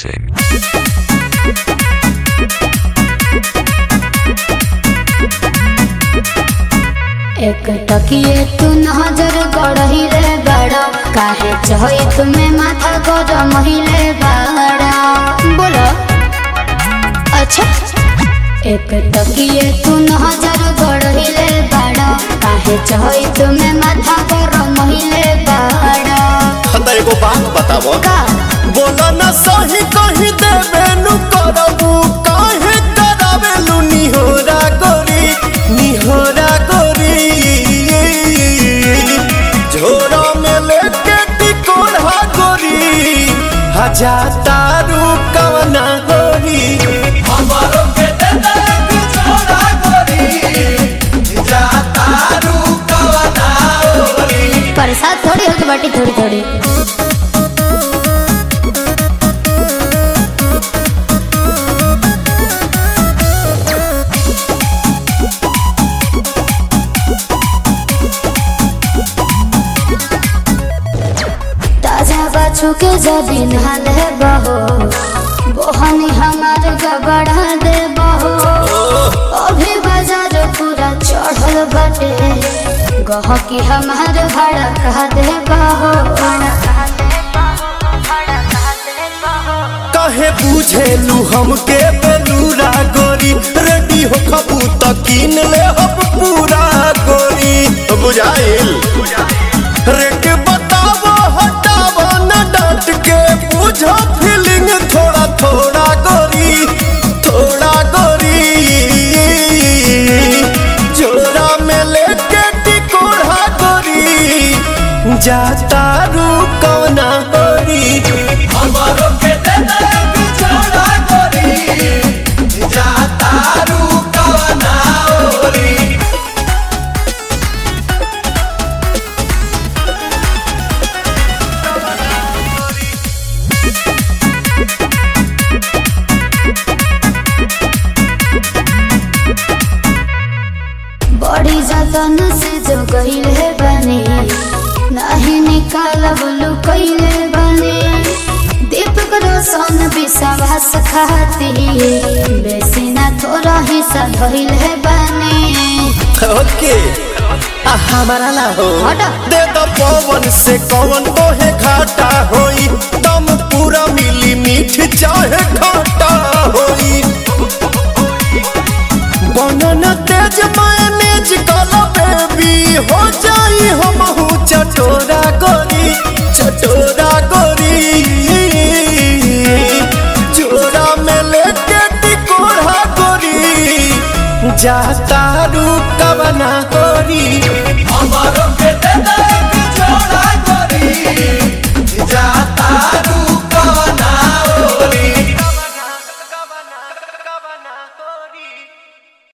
music. एक टकिए तू नजर गड़ही रे बड़ा काहे चहई तुम्हें माथा गरम हिले बड़ा बोलो अच्छा एक टकिए तू नजर गड़ही रे बड़ा काहे चहई तुम्हें माथा गरम हिले बड़ा हमरा एगो बात बताबो का बोला ना सही कही देबे नु करबू काहे करावेलू निहोरा गोरी निहोरा गोरी झोरा में लेके टिकोरा गोरी हजा तारू कवना गोरी हमारो के दे दे झोरा गोरी जा तारू कवना गोरी प्रसाद थोड़ी होगी बाटी थोड़ी थोड़ी ताजा बाछू के जबीन हाल है बहो बोहनी हमार गबड़ा दे बहो अभी बाजार पूरा चढ़ल बटे गहकी हमार भाड़ा कह दे बहो काहे बुझेलू हमके बेलूरा गोरी रेडी हो खबू त कीन ले हम पूरा गोरी बुझाइल रेट बतावो हटावो न डांट के बुझो फीलिंग थोड़ा थोड़ा गोरी थोड़ा गोरी जोरा में लेके टिकोड़ा गोरी जाता रू कौना गोरी हमारो के दे दे बिछोड़ा गोरी जाता रू कौना गोरी बड़ी जतन से जो गईले बने नहीं निकालब लुकैले बने दीपक रोशन विश्वास खाती बेसी ना थोड़ा हिस्सा धइले बने ओके आ हमारा ना हो हटा। दे दो पवन से कौन ओहे घाटा होई दम पूरा मिली मीठ चाहे घाटा होई बनन तेज मायनेज कला बेबी हो जाई हम हूँ चटोरा गोरी चटोरा गोरी जोरा में लेके टिकोरा गोरी जाता रू कवना गोरी हमारो के दे दे